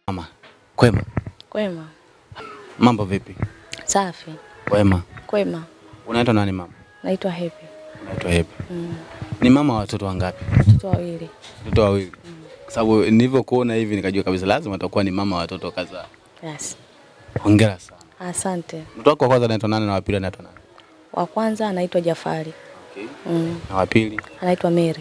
Mama, kwema? Kwema. Mambo vipi? Safi. Kwema. Kwema. Unaitwa nani mama? Naitwa Happy. Unaitwa Happy. Mm. Ni mama wa watoto wangapi? Watoto wawili. Watoto wawili. Kwa sababu nilivyokuona hivi nikajua kabisa lazima utakuwa ni mama wa watoto kadhaa. Yes. Hongera sana. Asante. Mtoto wako wa kwanza anaitwa nani na wa pili anaitwa nani? Wa kwanza anaitwa Jafari. Okay. Mm. Na wa pili? Anaitwa Mary.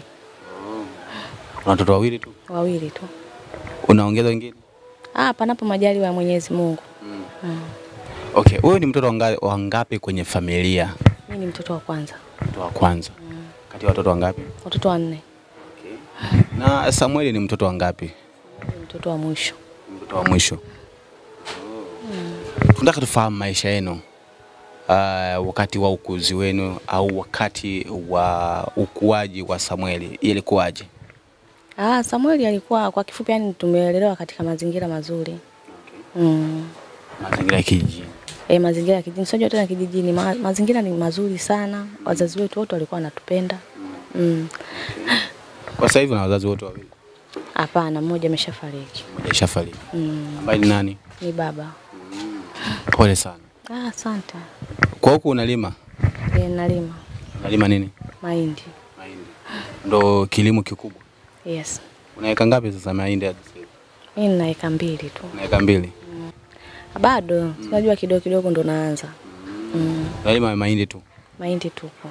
Una watoto wawili tu? Wawili tu. Unaongeza wengine? Ah, panapo majaliwa ya Mwenyezi Mungu. Mm. Okay, wewe ni mtoto wanga- wangapi kwenye familia? Mimi ni mtoto wa kwanza. Mtoto wa kwanza. Kati ya watoto wangapi? Watoto wanne. Na Samueli ni mtoto wangapi? Mimi ni mtoto wa mwisho. Mtoto wa mwisho. Tunataka tufahamu maisha yenu uh, wakati wa ukuzi wenu au wakati wa ukuaji wa Samueli ilikuwaje? Ah, Samueli alikuwa kwa kifupi, yani tumelelewa katika mazingira mazuri. Mm. Mazingira ya kijijini. E, mazingira ya kijijini, sio tena kijijini, ma, mazingira ni mazuri sana. Wazazi wetu wote walikuwa wanatupenda. Mm. Kwa sasa hivi na wazazi wote wawili. Hapana, mmoja ameshafariki. Mmoja ishafariki. Mm. Ambaye ni nani? Ni baba. Pole sana. Ah, asante. Kwa huku unalima? E, nalima Unalima nini? mahindi. Mahindi. Ndo kilimo kikubwa. Yes. Unaweka ngapi sasa mahindi hadi sasa hivi? Mimi nina eka mbili tu. Unaweka mbili. Bado, unajua kidogo kidogo ndo naanza. Mm. Unalima mahindi tu. Mahindi tupo.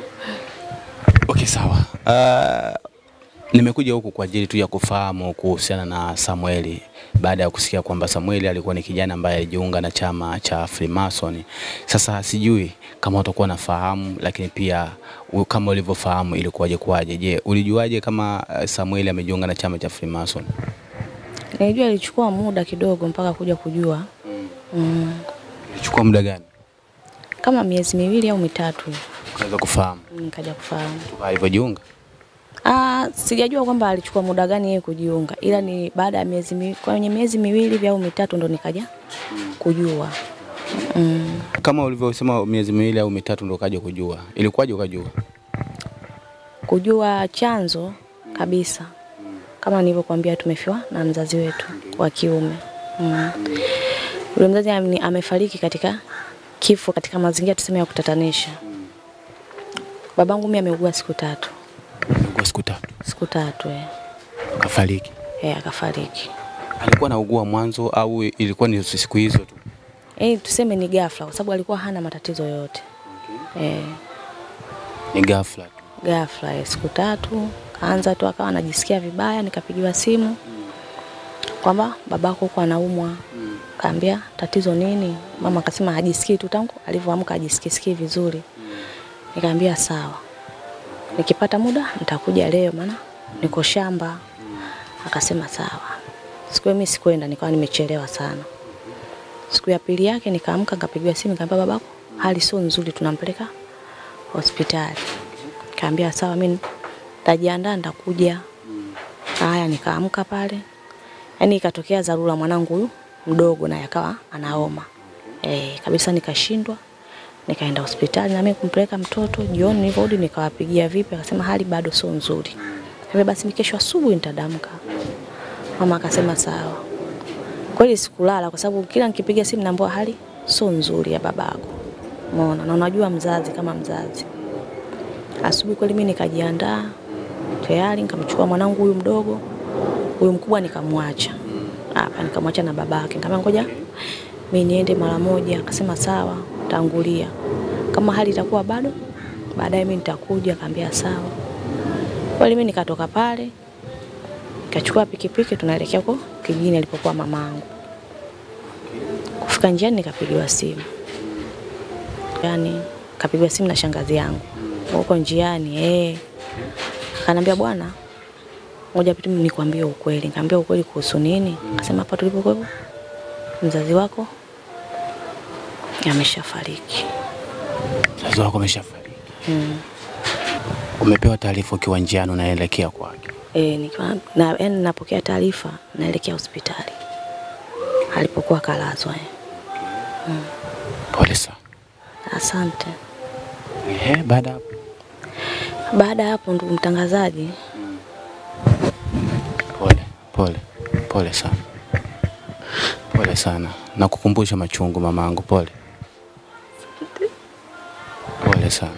Okay, sawa. Uh, nimekuja huku kwa ajili tu ya kufahamu kuhusiana na Samueli baada ya kusikia kwamba Samueli alikuwa ni kijana ambaye alijiunga na chama cha Freemason. Sasa sijui kama utakuwa nafahamu, lakini pia u- kama ulivyofahamu ilikuwaje kwaje. Je, ulijuaje kama uh, Samueli amejiunga na chama cha Freemason? Nilijua ilichukua muda kidogo mpaka kuja kujua. Mm. Ilichukua muda gani Kama miezi miwili au mitatu hivi, unaweza kufahamu nikaja kufahamu. toka alivyojiunga? Ah, sijajua kwamba alichukua muda gani yeye kujiunga, ila ni baada ya miezi mi, kwenye miezi miwili hivi au mitatu ndo nikaja kujua. Mm. Kama ulivyosema miezi miwili au mitatu ndio ukaja kujua, ilikuwaje ukajua? Kujua chanzo kabisa, kama nilivyokuambia, tumefiwa na mzazi wetu wa kiume. Mm. Yule mzazi ame- amefariki katika kifo katika mazingira tuseme ya kutatanisha. Babangu mimi ameugua siku tatu, Kwa siku tatu siku tatu eh, kafariki. eh akafariki. Alikuwa anaugua mwanzo au ilikuwa ni siku hizo tu? Eh, tuseme ni ghafla kwa sababu alikuwa hana matatizo yoyote. Eh, Ni ghafla tu. ghafla eh, siku tatu kaanza tu akawa anajisikia vibaya, nikapigiwa simu kwamba babako huko anaumwa. Kaambia tatizo nini? Mama akasema hajisikii tu tangu alivyoamka hajisikii sikii vizuri. Nikaambia sawa. Nikipata muda nitakuja leo maana niko shamba. Akasema sawa. Siku hiyo mimi sikwenda nikawa nimechelewa sana. Siku ya pili yake nikaamka nikapigiwa simu nikamwambia babako hali sio nzuri tunampeleka hospitali. Kaambia sawa mimi nitajiandaa nitakuja. Haya nikaamka pale. Yaani ikatokea dharura mwanangu huyu mdogo naye akawa anaoma. Eh, kabisa nikashindwa. Nikaenda hospitali na mimi kumpeleka mtoto. Jioni nilivyorudi nikawapigia vipi akasema hali bado sio nzuri. Hivyo basi ni kesho asubuhi nitadamka. Mama akasema sawa. Kweli sikulala kwa sababu kila nikipiga simu naambiwa hali sio nzuri ya babako. Umeona? Na unajua mzazi kama mzazi. Asubuhi kweli mimi nikajiandaa tayari nikamchukua mwanangu huyu mdogo. Huyu mkubwa nikamwacha. Hapa nikamwacha na babake. Nikamwambia ngoja mimi niende mara moja. Akasema sawa, tangulia. Kama hali itakuwa bado baadaye mimi nitakuja. Akaambia sawa. Kweli mimi nikatoka pale nikachukua pikipiki tunaelekea huko kijijini alipokuwa mamangu. Kufika njiani nikapigiwa simu. Yaani kapigiwa simu na shangazi yangu. Huko njiani eh. Akaniambia bwana, ngoja pitu nikwambie ukweli. Nikamwambia ukweli kuhusu nini? Akasema hapa tulipokuwa mzazi wako ameshafariki. Mzazi wako ameshafariki. Mm. Umepewa taarifa ukiwa njiani unaelekea kwake. Eh, nikiwa na yani napokea taarifa naelekea hospitali. Alipokuwa kalazwa. Eh. Pole sana. Asante. Ehe, baada ya hapo Baada ya hapo, ndugu mtangazaji, pole pole pole sana. Pole sana, nakukumbusha machungu mamangu, pole pole sana.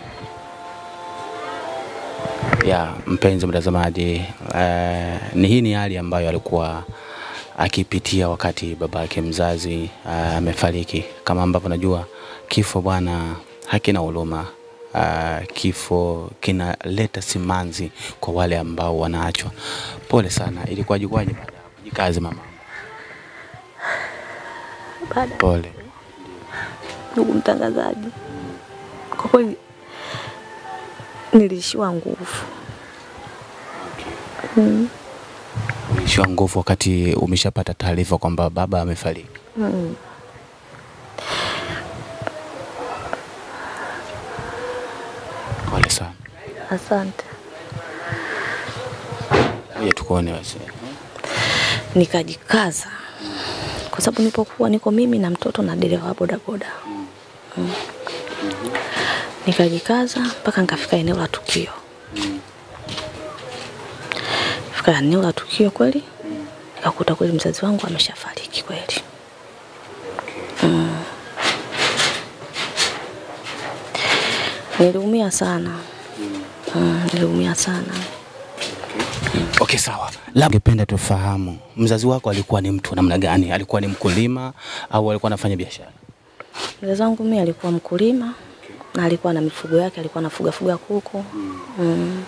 Ya mpenzi mtazamaji, eh, ni hii ni hali ambayo alikuwa akipitia wakati baba yake mzazi eh, amefariki. Kama ambavyo najua kifo bwana hakina huruma. Uh, kifo kinaleta simanzi kwa wale ambao wanaachwa. Pole sana, ilikuwaje kwaje baada ya kujikazi mama? Baada Pole. ndugu mtangazaji, kwa kweli nilishiwa nguvu mm. Umeishiwa nguvu wakati umeshapata taarifa kwamba baba amefariki. Mm. Pole sana. Asante. Ngoja tukuone basi. Nikajikaza kwa sababu nilipokuwa niko mimi na mtoto na dereva wa bodaboda mm. Nikajikaza mpaka nikafika eneo la tukio. Fika eneo la tukio kweli, nikakuta kweli mzazi wangu ameshafariki kweli. Mm. Niliumia sana mm, niliumia sana. Okay, sawa. Labda ungependa tufahamu mzazi wako alikuwa ni mtu wa namna gani? Alikuwa ni mkulima au alikuwa anafanya biashara? Mzazi wangu mimi alikuwa mkulima na alikuwa na mifugo yake, alikuwa anafuga fuga kuku mm.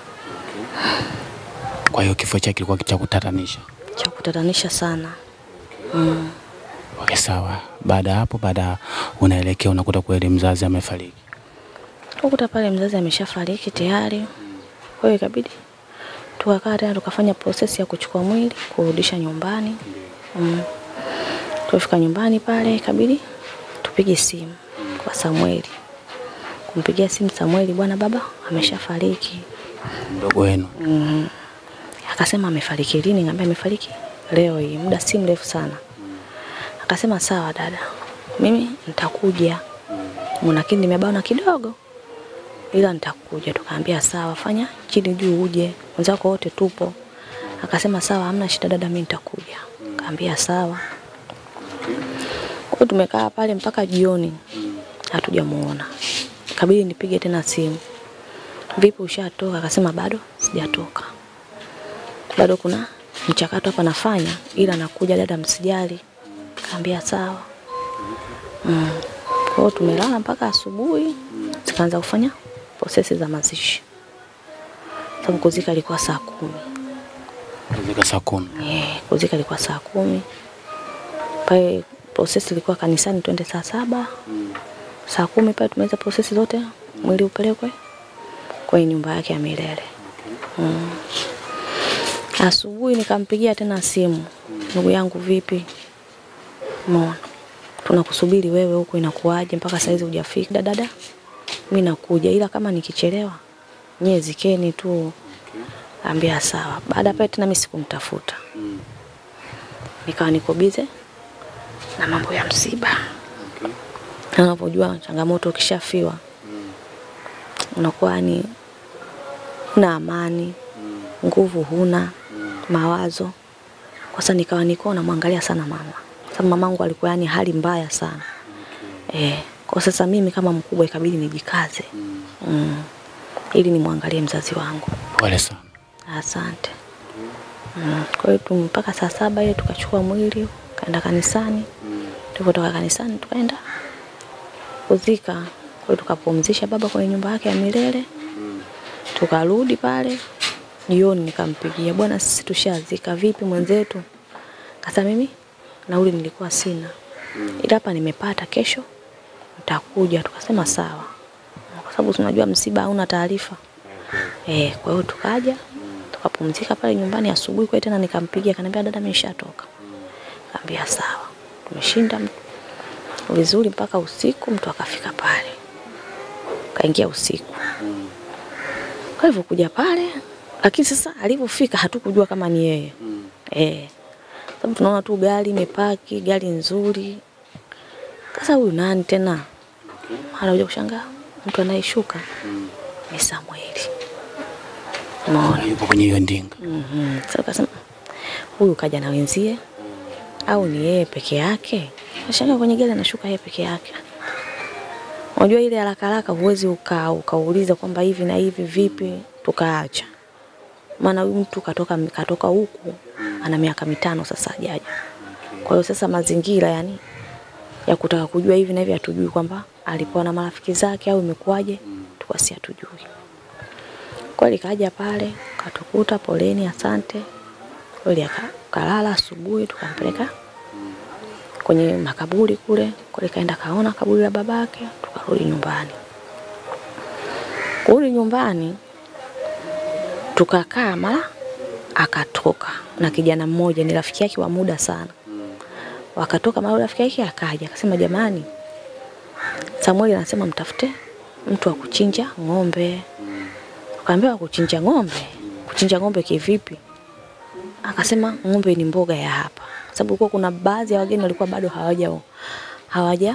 Kwa hiyo kifo chake kilikuwa cha kutatanisha. cha kutatanisha sana mm. Okay, sawa. Baada ya hapo, baada unaelekea unakuta kweli mzazi amefariki. Tukuta pale mzazi ameshafariki tayari, kwa hiyo ikabidi tukakaa tena tukafanya prosesi ya kuchukua mwili kurudisha nyumbani mm. Tulifika nyumbani pale ikabidi tupige simu kwa Samueli, kumpigia simu Samueli, bwana baba ameshafariki. Mdogo wenu. Mhm. Akasema amefariki lini? Ngambia amefariki leo hii, muda si mrefu sana. Akasema sawa dada, mimi nitakuja, lakini nimebana kidogo, ila nitakuja. Tukaambia sawa, fanya chini juu uje, wenzako wote tupo. Akasema sawa, hamna shida dada, mimi nitakuja. Kaambia sawa. Kwa hiyo tumekaa pale mpaka jioni, hatujamuona. Kabidi nipige tena simu vipi ushatoka? Akasema bado sijatoka, bado kuna mchakato hapa nafanya, ila nakuja dada, msijali. Kaambia sawa. Mm. Kwa hiyo tumelala mpaka asubuhi, zikaanza kufanya prosesi za mazishi, sababu kuzika ilikuwa saa kumi. Kuzika saa kumi. Eh, kuzika ilikuwa saa kumi. Pale prosesi ilikuwa kanisani twende saa saba. Saa kumi pale tumeweza prosesi zote, mwili upelekwe kwenye nyumba yake ya milele. Mm. Asubuhi nikampigia tena simu, ndugu yangu, vipi? Umeona tunakusubiri wewe huku, inakuwaje mpaka saizi hujafika? Dada, mimi nakuja, ila kama nikichelewa nyie zikeni tu. Ambia sawa. Baada ya pale tena mimi sikumtafuta, nikawa niko bize na mambo ya msiba. Na Unapojua changamoto, ukishafiwa unakuwa ni una amani, nguvu huna, mawazo. Kwa sasa nikawa niko namwangalia sana mama, sababu mamangu alikuwa yani hali mbaya sana eh. Kwa sasa mimi kama mkubwa ikabidi nijikaze mm. ili nimwangalie mzazi wangu. Pole sana. Asante. Mm. Kwa hiyo tu mpaka saa saba ile tukachukua mwili kaenda kanisani. Tulipotoka kanisani tukaenda kuzika. Kwa hiyo tukapumzisha baba kwenye nyumba yake ya milele. Tukarudi pale jioni, nikampigia bwana, sisi tushazika, vipi mwenzetu? Kasa mimi nauli nilikuwa sina, ila hapa nimepata, kesho nitakuja. Tukasema sawa, kwa sababu tunajua msiba hauna taarifa. Eh, kwa hiyo tukaja tukapumzika pale nyumbani. Asubuhi kwa tena nikampigia, akaniambia dada, mimi nishatoka. Kaambia sawa, tumeshinda m- vizuri mpaka usiku, mtu akafika pale, kaingia usiku. Kwa hivyo kuja pale, lakini sasa alivyofika hatukujua kama ni yeye eh, sababu tunaona tu gari imepaki, gari nzuri. Sasa huyu nani tena? Anakuja kushangaa mtu anayeshuka ni Samueli. Unaona? Yupo kwenye hiyo ndinga. Mhm. Sasa ukasema huyu kaja na wenzie au ni yeye peke yake? Nashangaa kwenye gari anashuka yeye peke yake. Unajua ile haraka haraka huwezi uka ukauliza kwamba hivi na hivi vipi, tukaacha. Maana huyu mtu katoka katoka huku ana miaka mitano sasa hajaja. Kwa hiyo sasa mazingira yani ya kutaka kujua hivi na hivi hatujui kwamba alipoa na marafiki zake au imekuwaje, tukasi hatujui. Kweli kaja pale katukuta, poleni, asante. Kweli aka- kalala, asubuhi tukampeleka kwenye makaburi kule, kweli kaenda kaona kaburi la babake, tukarudi nyumbani. Kurudi nyumbani tukakaa, mara akatoka na kijana mmoja, ni rafiki yake wa muda sana. Wakatoka mara rafiki yake akaja akasema, jamani, Samueli anasema mtafute mtu wa kuchinja ng'ombe. Akaambiwa kuchinja ng'ombe? Kuchinja ng'ombe kivipi? Akasema ng'ombe ni mboga ya hapa, sababu kulikuwa kuna baadhi ya wageni walikuwa bado hawaja hawaja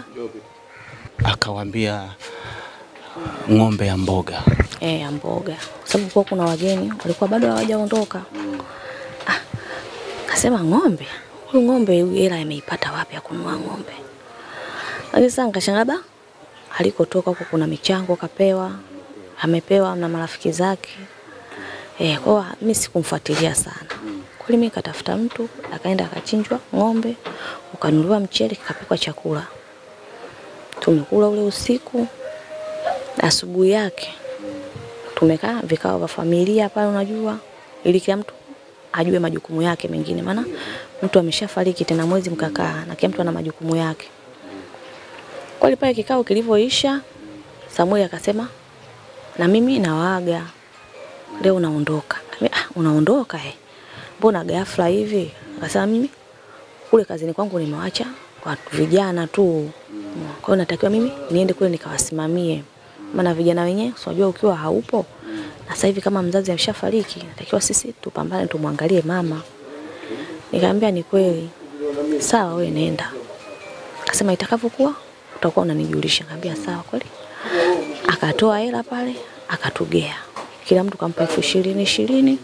Akawambia ng'ombe ya mboga. eh, ya mboga, kwa sababu kulikuwa kuna wageni walikuwa bado hawajaondoka. Ah, akasema ng'ombe, huyu ng'ombe huyu hela ameipata wapi ya kununua ng'ombe? Lakini sasa nikashangaa da, alikotoka huko kuna michango kapewa, amepewa na marafiki zake. Eh, kwa hiyo mimi sikumfuatilia sana. Kweli mimi katafuta mtu, akaenda akachinjwa ng'ombe, ukanunuliwa mchele, kikapikwa chakula. Tumekula ule usiku, asubuhi yake tumekaa vikao vya familia pale, unajua, ili kila mtu ajue majukumu yake mengine, maana mtu ameshafariki tena mwezi mkakaa na kila mtu ana majukumu yake. Kweli pale kikao kilivyoisha, Samueli akasema na mimi nawaaga leo naondoka. Nikamwambia, Ah, unaondoka eh? Mbona ghafla hivi? Akasema mimi kule kazini kwangu nimewacha watu vijana tu. Kwa hiyo natakiwa mimi niende kule nikawasimamie. Maana vijana wenyewe si unajua ukiwa haupo na sasa hivi kama mzazi ameshafariki, natakiwa sisi tupambane tumwangalie mama. Nikamwambia ni kweli. Sawa wewe nenda. Akasema itakavyokuwa utakuwa unanijulisha. Nikamwambia sawa kweli. Akatoa hela pale, akatugea. Kila mtu kampa elfu ishirini ishirini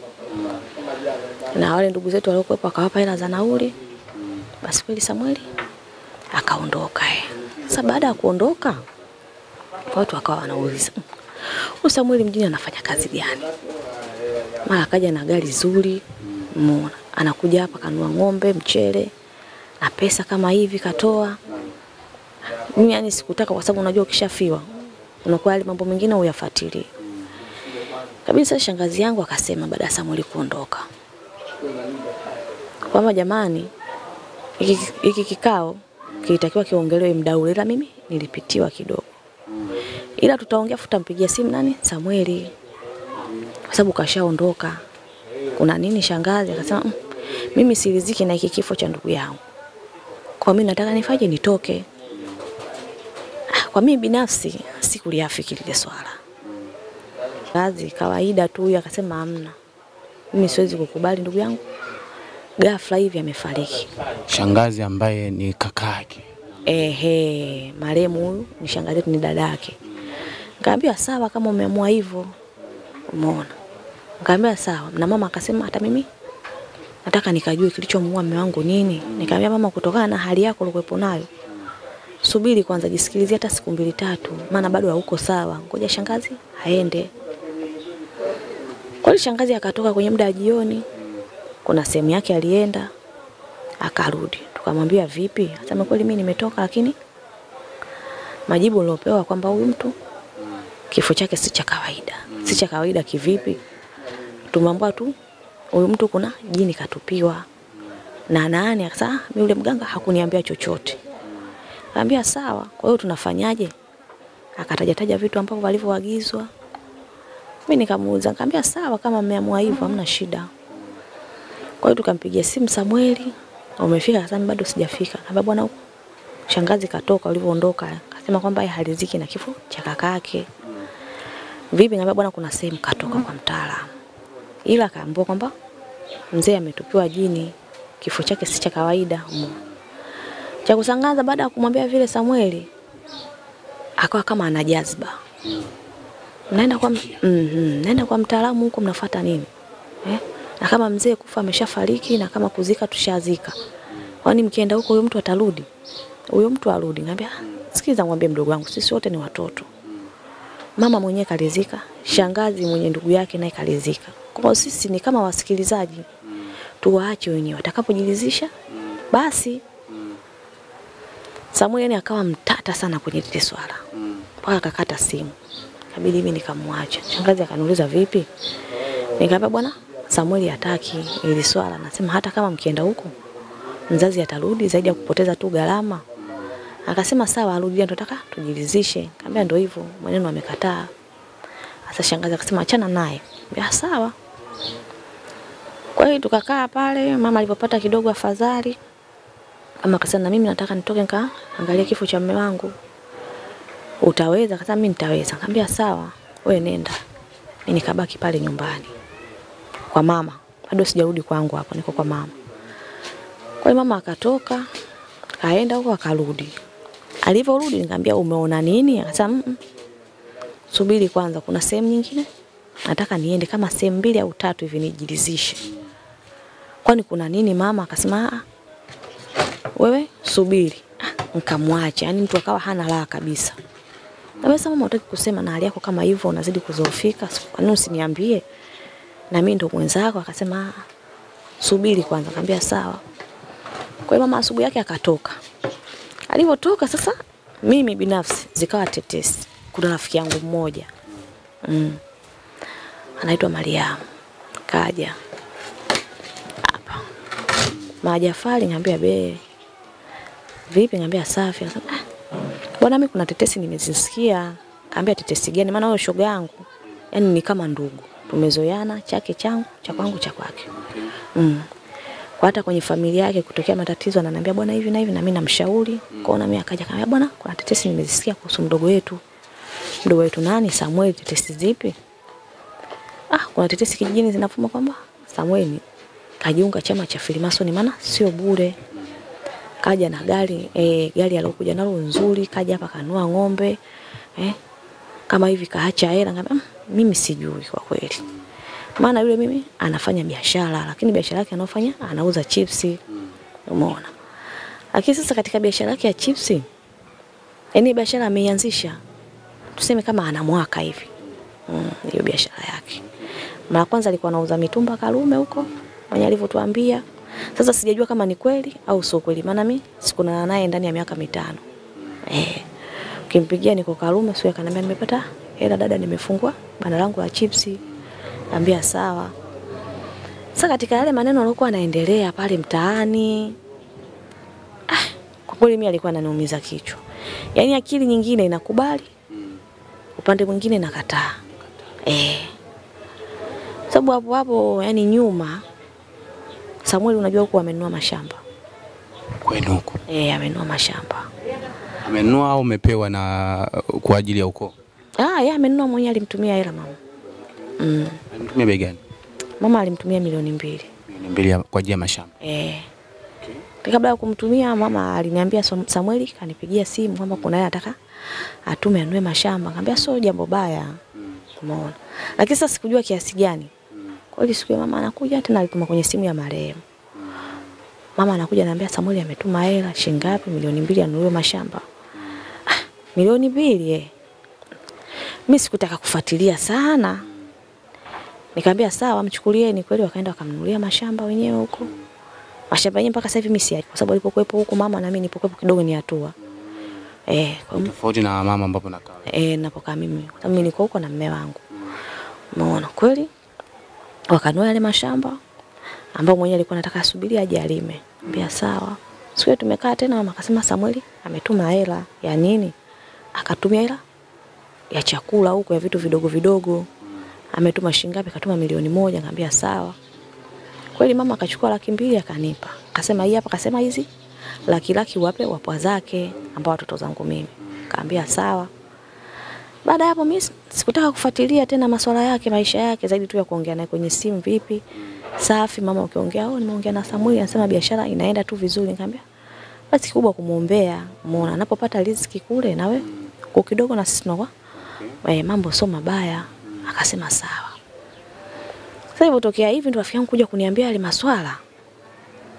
na wale ndugu zetu waliokuwepo akawapa hela za nauli. Basi kweli Samueli akaondoka. eh. Sasa baada ya kuondoka, watu wakawa wanauliza "Mm, huyu Samueli mjini anafanya kazi gani? Mara akaja na gari zuri, umeona, anakuja hapa kanua ng'ombe, mchele na pesa kama hivi katoa. Mimi yani sikutaka, kwa sababu unajua ukishafiwa unakuwa yale mambo mengine uyafuatilie kabisa. Shangazi yangu akasema baada ya Samueli kuondoka kwamba jamani, hiki hiki kikao kilitakiwa kiongelewe muda ule, ila mimi nilipitiwa kidogo, ila tutaongea, futampigia simu nani Samueli, kwa sababu kashaondoka. Kuna nini shangazi? Akasema "Mm, mimi siriziki na hiki kifo cha ndugu yangu, kwa mimi nataka nifaje, nitoke. Ah, Kwa mimi binafsi sikuliafiki lile swala, kazi kawaida tu. Huyu akasema hamna, mimi siwezi kukubali ndugu yangu ghafla hivi amefariki. Shangazi ambaye ni kakake. Ehe, marehemu huyu ni shangazi yetu, ni dada yake. Nikamwambia sawa, kama umeamua hivyo, umeona. Nikamwambia sawa, na mama akasema hata mimi nataka nikajue kilichomuua mume wangu nini. Nikamwambia mama, kutokana na hali yako ulikuwepo nayo, subiri kwanza, jisikilizie hata siku mbili tatu, maana bado hauko sawa, ngoja shangazi aende. Kweli shangazi akatoka kwenye muda wa jioni, kuna sehemu yake alienda, akarudi. Tukamwambia vipi? Asema kweli mimi nimetoka, lakini majibu niliopewa kwamba huyu mtu kifo chake si cha kawaida. Si cha kawaida kivipi? Tumeambiwa tu huyu mtu kuna jini katupiwa na nani. Akasema "Ah, mimi yule mganga hakuniambia chochote. Kaambia sawa, kwa hiyo tunafanyaje? Akataja taja vitu ambavyo walivyoagizwa. Mimi nikamuuliza, nikamwambia sawa, kama mmeamua hivyo hamna shida. Kwa hiyo tukampigia simu Samueli, umefika? Akasema bado sijafika. Kaambia bwana, huko shangazi katoka ulivyoondoka. Akasema kwamba yeye haliziki na kifo cha kakake. Vipi? Ngambia bwana, kuna sehemu katoka kwa mtaalamu, ila akaambiwa kwamba mzee ametupiwa jini, kifo chake si cha kawaida. Umeona? Cha kusangaza, baada ya kumwambia vile Samueli akawa kama ana jazba, naenda kwa, mm -hmm, naenda kwa mtaalamu huko, mnafuata nini eh? na kama mzee kufa ameshafariki na kama kuzika tushazika, kwani mkienda huko huyo mtu atarudi? Huyo mtu arudi. Nikamwambia sikiza, mwambie mdogo wangu, sisi wote ni watoto. Mama mwenyewe kalizika, shangazi mwenye ndugu yake naye kalizika. Kwa hiyo sisi ni kama wasikilizaji, tuwaache wenyewe, watakapojilizisha basi. Samuel yani akawa mtata sana kwenye lile swala mpaka akakata simu, kabidi mimi nikamwacha. Shangazi akaniuliza vipi, nikamwambia bwana Samuel hataki ili swala, nasema hata kama mkienda huko mzazi atarudi zaidi ya kupoteza tu gharama. Akasema sawa, arudi, ndio nataka tujilizishe. Nikamwambia ndio hivyo, mwenendo amekataa. Sasa shangazi akasema achana naye. Nikamwambia sawa. Kwa hiyo tukakaa pale, mama alipopata kidogo afadhali, mama akasema na mimi nataka nitoke nika angalia kifo cha mume wangu. Utaweza? Akasema mimi nitaweza. Nikamwambia sawa, wewe nenda. Mimi nikabaki pale nyumbani kwa mama. Bado sijarudi kwangu hapo, niko kwa mama. Kwa hiyo mama akatoka, kaenda huko akarudi. Alivyorudi nikamwambia umeona nini? Akasema mm -mm. Subiri kwanza, kuna sehemu nyingine nataka niende kama sehemu mbili au tatu hivi nijilizishe. Kwani kuna nini mama? Akasema ah, wewe subiri. Ah, nikamwacha. Yaani mtu akawa hana raha kabisa. Na wewe mama unataka kusema na hali yako kama hivyo unazidi kuzoofika. Kwa nini usiniambie? Na mimi ndo mwenzako. Akasema ah, subiri kwanza. Akamwambia sawa. Kwa hiyo mama asubuhi yake akatoka. Alivyotoka sasa mimi binafsi zikawa tetesi. Kuna rafiki yangu mmoja. Mm. Anaitwa Mariamu. Kaja. Hapa. Majafali ngambia be. Vipi ngambia safi. Akasema ah. Bwana mimi kuna tetesi nimezisikia. Kaambia tetesi gani? Maana wewe shoga yangu. Yaani ni kama ndugu. Tumezoeana chake changu, cha kwangu cha kwake. Mm kwa hata kwenye familia yake kutokea matatizo ananiambia bwana hivi na hivi na mimi namshauri. Kwa hiyo mimi akaja kaniambia bwana kuna tetesi nimezisikia kuhusu mdogo wetu. Mdogo wetu nani? Samuel. Tetesi zipi? Ah, kuna tetesi kijijini zinavuma kwamba Samuel kajiunga chama cha Freemason maana sio bure. Kaja na gari eh, gari aliyokuja nalo nzuri, kaja hapa kanua ng'ombe. Eh? Kama hivi kaacha hela ngambia mimi sijui kwa kweli maana yule mimi anafanya biashara lakini biashara yake anayofanya anauza chipsi umeona lakini sasa katika biashara yake ya chipsi yani biashara ameianzisha tuseme kama ana mwaka hivi hiyo mm, biashara yake mara kwanza alikuwa anauza mitumba Karume huko mwenye alivyotuambia sasa sijajua kama ni kweli au sio kweli maana mimi sikuna naye ndani ya miaka mitano eh ukimpigia niko Karume sio akaniambia nimepata hela dada nimefungua banda langu la chipsi Ambia sawa. Sasa katika yale maneno alikuwa anaendelea pale mtaani. Ah, kwa kweli mimi alikuwa ananiumiza kichwa. Yaani akili nyingine inakubali. Upande mwingine nakataa. Eh. Sababu hapo hapo yani nyuma Samuel unajua huko amenunua mashamba. Kwenu huko. Eh, amenunua mashamba. Amenunua au umepewa na kwa ajili ya ukoo? Ah, yeye amenunua mwenyewe alimtumia hela mama. Mm. Alimtumia bei gani? Mama alimtumia milioni mbili. Milioni mbili kwa ajili ya mashamba. Eh. Okay. Kabla ya kumtumia mama aliniambia Samueli kanipigia simu kwamba kuna yeye anataka atume anue mashamba. Nikamwambia sio jambo baya. Umeona. Lakini sasa sikujua kiasi gani. Kwa hiyo siku mama anakuja tena alituma kwenye simu ya marehemu. Mama anakuja ananiambia Samueli ametuma hela shilingi ngapi? Milioni mbili anunue mashamba. Ah, milioni mbili eh. Mimi sikutaka kufuatilia sana. Nikamwambia sawa, mchukulieni. Kweli wakaenda wakamnunulia mashamba wenyewe huko. Mashamba yenyewe mpaka sasa hivi mimi si kwa sababu alipokuepo huko mama na mimi nilipokuepo kidogo ni hatua. Eh, kwa tofauti na mama ambapo nakaa. Eh, napokaa mimi. Kwa sababu mimi niko huko na mume wangu. Umeona kweli? Wakanua yale mashamba ambao mwenyewe alikuwa anataka asubiri aje alime. Nikamwambia sawa. Siku tumekaa tena mama akasema Samueli ametuma hela ya nini? Akatumia hela ya chakula huko ya vitu vidogo vidogo ametuma shilingi ngapi? Akatuma milioni moja. Nikamwambia sawa. Kweli mama akachukua laki mbili akanipa, akasema hii hapa, akasema hizi laki laki wape wapwa zake ambao watoto zangu mimi. Nikamwambia sawa. Baada ya hapo mimi sikutaka kufuatilia tena masuala yake, maisha yake zaidi tu ya kuongea naye kwenye simu, vipi? Safi mama, ukiongea oh, nimeongea na Samuel anasema biashara inaenda tu vizuri. Nikamwambia basi kikubwa kumuombea, muona anapopata riziki kule nawe kwa kidogo na sisi tunakuwa eh, mambo sio mabaya. Akasema sawa. Sasa ilipotokea hivi ndo rafiki yangu kuja kuniambia yale maswala.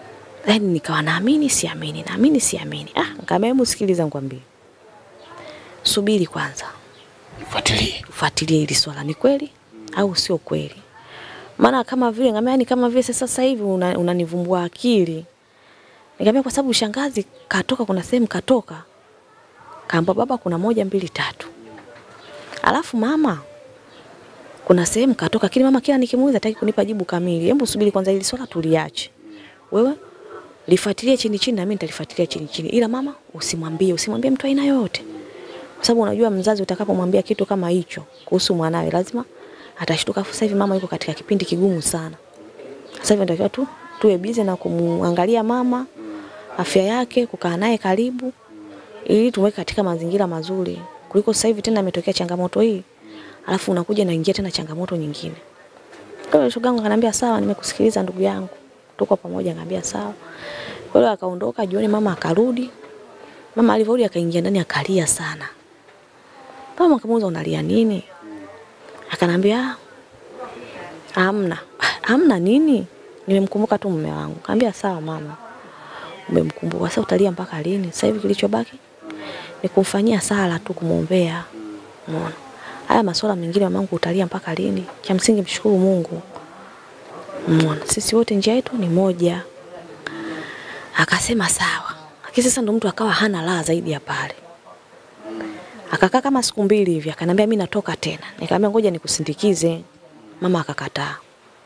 Yaani nikawa naamini siamini, naamini siamini. Ah, nikamwambia hebu sikiliza nikwambie. Subiri kwanza. Fuatilie. Fuatilie hili swala ni kweli au sio kweli. Maana kama vile ngambia yani kama vile sasa hivi una- unanivumbua una akili. Nikamwambia kwa sababu shangazi katoka kuna sehemu katoka. Kaamba baba kuna moja mbili tatu. Alafu mama kuna sehemu katoka, lakini mama kila nikimuuliza hataki kunipa jibu kamili. Hebu subiri kwanza hili swala tuliache. Wewe lifuatilie chini chini na mimi nitalifuatilia chini chini. Ila mama usimwambie, usimwambie mtu aina yoyote. Kwa sababu unajua mzazi utakapomwambia kitu kama hicho kuhusu mwanawe lazima atashtuka. Sasa hivi mama yuko katika kipindi kigumu sana. Sasa hivi natakiwa tu tuwe busy na kumwangalia mama afya yake, kukaa naye karibu ili tumweke katika mazingira mazuri kuliko sasa hivi tena imetokea changamoto hii alafu unakuja naingia tena changamoto nyingine. Kwa hiyo shoga yangu akaniambia sawa, nimekusikiliza ndugu yangu, tuko pamoja. Akaniambia sawa. Kwa hiyo akaondoka jioni, mama akarudi. Mama alivyorudi akaingia ndani akalia sana. Mama akamuuliza unalia nini? Akanambia hamna. Hamna nini? Nimemkumbuka tu mume wangu. Kaambia sawa mama. Umemkumbuka. Sasa utalia mpaka lini? Sasa hivi kilichobaki ni kumfanyia sala tu kumwombea. Umeona? Haya masuala mengine mamangu utalia mpaka lini? Cha msingi mshukuru Mungu. Umeona? Sisi wote njia yetu ni moja. Akasema sawa. Lakini sasa ndo mtu akawa hana raha zaidi ya pale. Akakaa kama siku mbili hivi, akaniambia mimi natoka tena. Nikamwambia ngoja nikusindikize. Mama akakataa.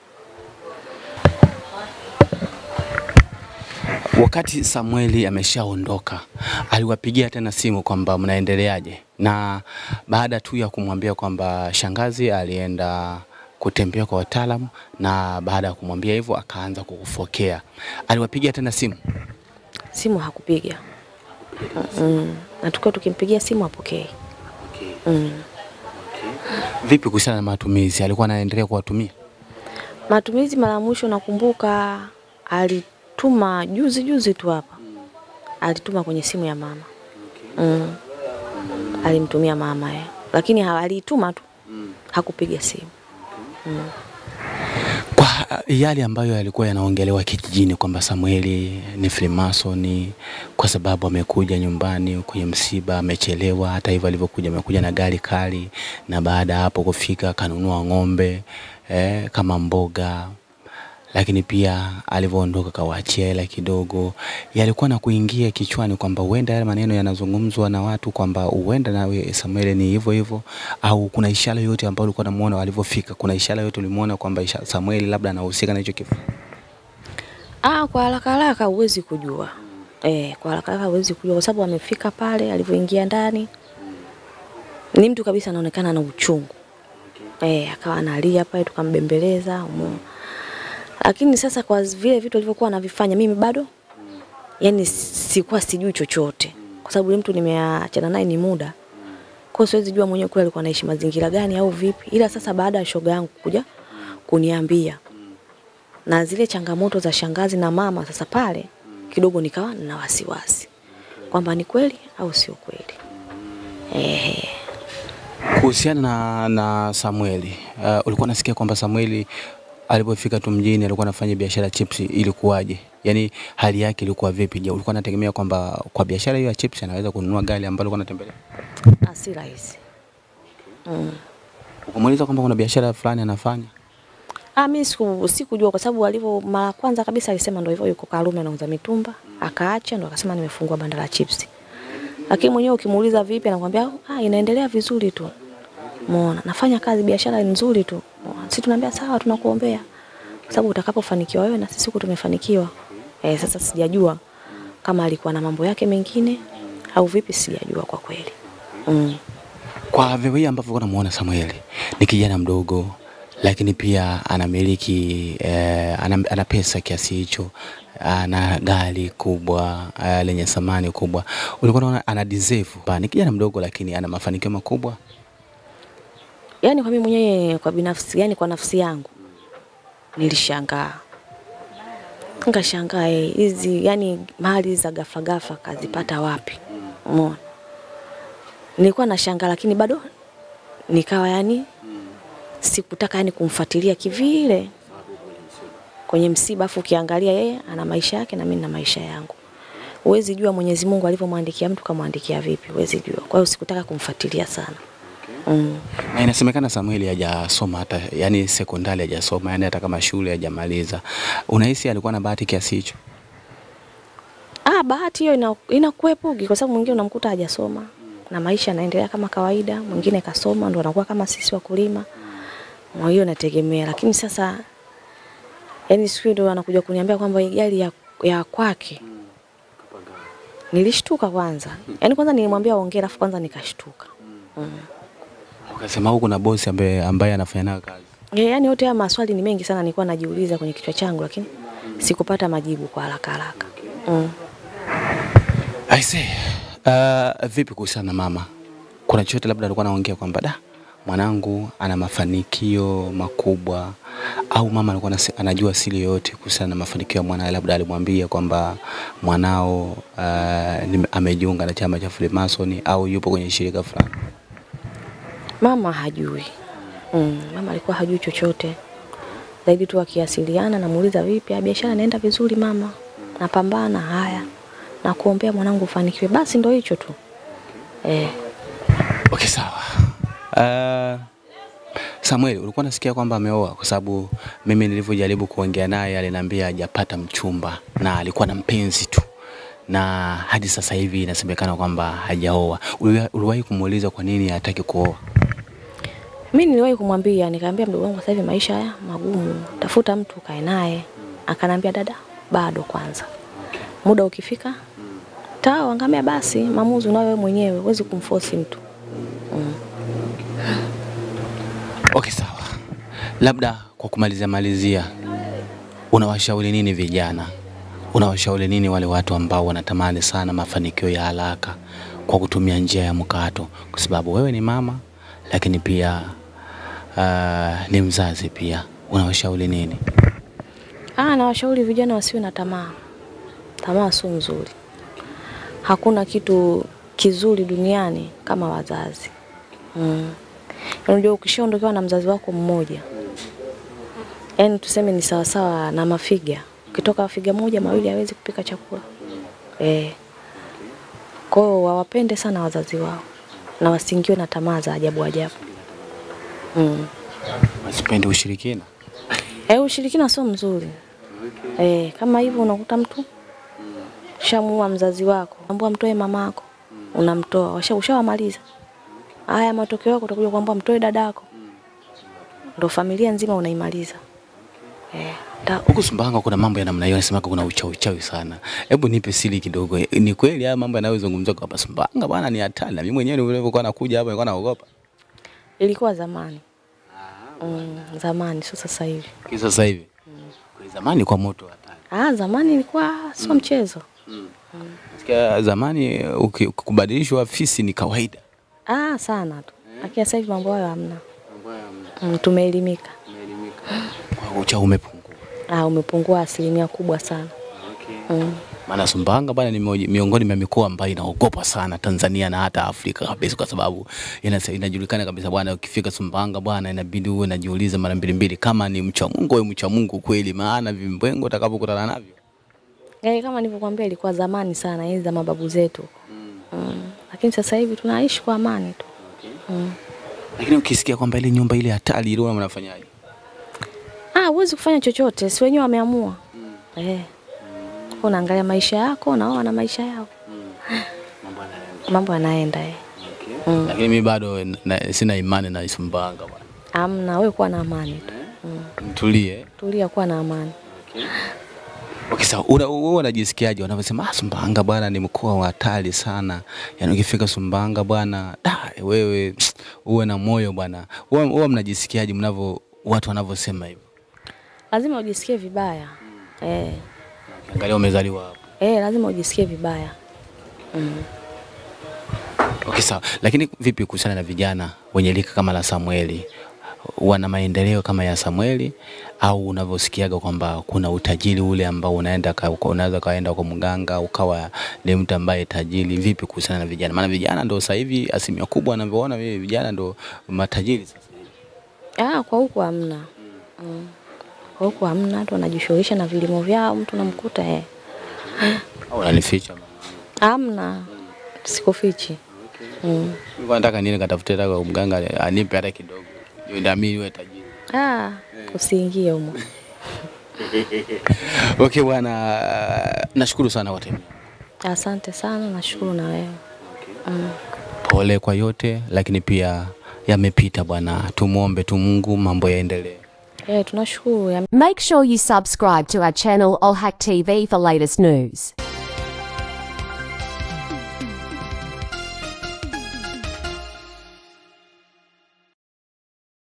Wakati Samueli ameshaondoka, aliwapigia tena simu kwamba mnaendeleaje, na baada tu ya kumwambia kwamba shangazi alienda kutembea kwa wataalamu, na baada ya kumwambia hivyo akaanza kukufokea, aliwapigia tena simu. Simu hakupiga. Mm. Na tukiwa tukimpigia simu apokee. Mm. Vipi kuhusiana na matumizi, alikuwa anaendelea kuwatumia? Matumizi mara ya mwisho nakumbuka alituma juzi juzi tu hapa. Alituma kwenye simu ya mama. Mm. Alimtumia mama eh. Lakini ha- alituma tu. Hakupiga simu. Kwa yale ambayo yalikuwa yanaongelewa kijijini kwamba Samueli ni Freemason kwa sababu amekuja nyumbani kwenye msiba amechelewa. Hata hivyo alivyokuja amekuja na gari kali, na baada ya hapo kufika kanunua ng'ombe eh, kama mboga, lakini pia alivyoondoka kawaachia hela kidogo. Yalikuwa na kuingia kichwani kwamba huenda yale maneno yanazungumzwa na watu kwamba huenda nawe Samueli ni hivyo hivyo, au kuna ishara yoyote ambayo ulikuwa unamuona alivyofika? Kuna ishara yoyote ulimuona kwamba isha- Samueli labda anahusika na hicho kifo? Ah, kwa haraka haraka huwezi kujua. Eh, kwa haraka haraka huwezi kujua kwa sababu amefika pale alivyoingia ndani. Ni mtu kabisa anaonekana na uchungu. Eh, akawa analia pale tukambembeleza, umeona. Lakini sasa kwa vile vitu alivyokuwa anavifanya mimi bado yani sikuwa sijui chochote. Kwa sababu yule mtu nimeachana naye ni muda. Kwa hiyo siwezi jua mwenyewe kule alikuwa anaishi mazingira gani au vipi. Ila sasa baada ya shoga yangu kuja kuniambia na zile changamoto za shangazi na mama sasa pale kidogo nikawa na wasiwasi kwamba ni kweli au sio kweli. Eh, Kuhusiana na, na Samueli uh, ulikuwa nasikia kwamba Samueli alipofika tu mjini alikuwa anafanya biashara ya chips, ilikuwaje? Yaani hali yake ilikuwa vipi? Je, ulikuwa unategemea kwamba kwa biashara hiyo ya chips anaweza kununua gari ambalo alikuwa anatembelea? na si rahisi. Mm. Ukamuuliza kwamba kuna biashara fulani anafanya? Ah, mimi siku sikujua kwa sababu alivyo mara ya kwanza kabisa alisema ndio hivyo yuko Karume anauza mitumba, akaacha ndo akasema nimefungua banda la chips. Lakini mwenyewe ukimuuliza vipi anakuambia ah, inaendelea vizuri tu. Umeona? Nafanya kazi biashara ni nzuri tu. Umeona? Sisi tunaambia sawa tunakuombea. Kwa sababu utakapofanikiwa wewe na sisi huku tumefanikiwa. Eh, sasa sijajua kama alikuwa na mambo yake mengine au vipi sijajua kwa kweli. Mm. Kwa vile ambavyo unamuona Samueli ni kijana mdogo, lakini pia anamiliki eh, ana, ana pesa kiasi hicho, ana gari kubwa eh, lenye thamani kubwa, ulikuwa unaona ana deserve. Pa, Ni kijana mdogo, lakini ana mafanikio makubwa. Yaani kwa mimi mwenyewe kwa binafsi, yani kwa nafsi yangu nilishangaa. Nikashangaa eh, hizi yani mali za gafa gafa kazipata wapi? Umeona? Nilikuwa nashangaa lakini bado nikawa yani sikutaka yani kumfuatilia kivile. kwenye msiba, afu ukiangalia yeye ana maisha yake na mimi na maisha yangu. Huwezi jua Mwenyezi Mungu alivyomwandikia mtu kamwandikia vipi, huwezi jua. Kwa hiyo sikutaka kumfuatilia sana. Mm. Na inasemekana Samueli hajasoma hata yani sekondari hajasoma, yani hata kama shule hajamaliza. Unahisi alikuwa na bahati kiasi hicho? Ah, bahati hiyo ina, inakuepuki kwa sababu mwingine unamkuta hajasoma na maisha yanaendelea kama kawaida, mwingine kasoma ndo anakuwa kama sisi wakulima. Kwa hiyo nategemea, lakini sasa yani siku hiyo ndo anakuja kuniambia kwamba hii gari ya, ya kwake. Nilishtuka kwanza. Yaani kwanza nilimwambia ongea alafu kwanza nikashtuka. Mm. Ukasema huku na bosi ambaye ambaye anafanya nayo kazi. Yeah, yaani yote haya maswali ni mengi sana nilikuwa najiuliza kwenye kichwa changu lakini sikupata majibu kwa haraka haraka. Mm. I see. Uh, vipi kuhusiana na mama? Kuna chochote labda alikuwa anaongea kwamba da mwanangu ana mafanikio makubwa au mama alikuwa anasi- anajua siri yoyote kuhusiana na mafanikio ya mwanae, labda alimwambia kwamba mwanao uh, nime- amejiunga na chama cha Freemason au yupo kwenye shirika fulani. Mama hajui. Mm, mama alikuwa hajui chochote. Zaidi tu akiasiliana namuuliza vipi, "Ah, biashara inaenda vizuri mama. Napambana haya. Na kuombea mwanangu ufanikiwe. Basi ndo hicho tu. Eh, Okay, sawa. Uh, Samuel, ulikuwa nasikia kwamba ameoa? Kwa sababu mimi nilivyojaribu kuongea naye aliniambia hajapata mchumba na alikuwa na mpenzi tu, na hadi sasa hivi inasemekana kwamba hajaoa. Uliwa- Uliwahi kumuuliza kwa nini hataki kuoa? mimi niliwahi kumwambia nikamwambia mdogo wangu sasa hivi maisha haya magumu. Tafuta mtu kae naye. Akanambia dada, bado kwanza. Muda ukifika tawa ngamia basi maamuzi unayo wewe mwenyewe, huwezi kumforce mtu. Mm. Okay, sawa. Labda kwa kumalizia malizia, unawashauri nini vijana? Unawashauri nini wale watu ambao wanatamani sana mafanikio ya haraka kwa kutumia njia ya mkato? Kwa sababu wewe ni mama, lakini pia uh, ni mzazi pia. Unawashauri nini? Ah, nawashauri vijana wasiwe na tamaa. Tamaa sio nzuri. Hakuna kitu kizuri duniani kama wazazi. Mm. Unajua ukishaondokewa na mzazi wako mmoja, yaani tuseme ni sawasawa na mafiga. Ukitoka figa moja mawili hawezi kupika chakula. Eh. Kwa hiyo wawapende sana wazazi wao na wasiingiwe na tamaa za ajabu ajabu. Mm. Wasipende ushirikina? Eh, ushirikina sio mzuri. Eh, kama hivyo unakuta mtu shamuua mzazi wako, ambua mtoe mamako, unamtoa, washa ushawamaliza. Haya matokeo yako utakuja kuambia mtoe dadako. Ndio familia nzima unaimaliza. Eh, ta, Huku Sumbawanga kuna mambo ya namna hiyo, nasema kuna uchawi uchawi sana. Hebu nipe siri kidogo. Ni kweli haya mambo yanayozungumzwa kwa hapa Sumbawanga bwana ni hatari. Na mimi mwenyewe nilivyokuwa nakuja hapa nilikuwa naogopa. ilikuwa zamani. Mm, zamani sio sasa hivi. Kwa sasa hivi. Kwa zamani kwa moto hatari. Ah, zamani ilikuwa sio mchezo. Nasikia zamani uki- kubadilishwa afisi ni kawaida. Ah, sana tu. Lakini sasa hivi mambo hayo hamna. Mm, tumeelimika. Kwa uchawi umepungua. Ah, umepungua asilimia kubwa sana. Mm. Maana Sumbawanga bwana ni moja- miongoni mwa mikoa ambayo inaogopa sana Tanzania na hata Afrika kabisa, kwa sababu inase- inajulikana kabisa bwana, ukifika Sumbawanga bwana, inabidi uwe unajiuliza mara mbili mbili kama ni mcha Mungu au mcha Mungu kweli, maana vimbwengo utakapokutana navyo Yaani kama nilivyokuambia ilikuwa zamani sana enzi za mababu zetu. Mm. Lakini sasa hivi tunaishi kwa amani tu. Mm. lakini ukisikia kwamba ile nyumba ile hatari ile, mnafanyaje? Ah, huwezi kufanya chochote, si wenyewe wameamua. Eh. Unaangalia maisha yako na wao wana maisha yao. Mambo yanaenda eh. Mm. Lakini mimi bado na, sina imani na Sumbawanga bwana. Amna, wewe kuwa na amani tu. Mm. Mtulie. Tulia kuwa na amani. Okay, sawa. Una- Wewe unajisikiaje wanavyosema ah, Sumbawanga bwana ni mkoa wa hatari sana. Yaani ukifika Sumbawanga bwana, da wewe uwe na moyo bwana. Wewe wewe mnajisikiaje mnavyo watu wanavyosema hivyo? Lazima ujisikie vibaya. Eh. Angalia umezaliwa hapo. Eh, lazima ujisikie vibaya. Mm. Okay, sawa. Lakini vipi kuhusiana na vijana wenye lika kama la Samueli? Wana maendeleo kama ya Samueli au unavyosikiaga kwamba kuna utajiri ule ambao unaenda ka- uka- unaweza kaenda kwa mganga ukawa ni mtu ambaye tajiri. Vipi kuhusiana na vijana? Maana vijana ndio sasa hivi asilimia kubwa anavyoona mimi vijana ndio matajiri sasa hivi. Ah, kwa huku hamna. Mm. Kwa huku hamna, watu wanajishughulisha na vilimo vyao, mtu namkuta eh. Au unanificha mama? Hamna, sikufichi. Mm. Nilikuwa nataka nini katafute hata kwa mganga anipe hata kidogo. Ndio ndio mimi niwe tajiri. Ah, usiingie humo. Okay bwana, nashukuru sana kwa time. Asante sana, nashukuru na wewe. Mm. Pole kwa yote, lakini pia yamepita bwana. Tumwombe tu Mungu mambo yaendelee. Eh, tunashukuru ya Make sure you subscribe to our channel Olhack TV for latest news.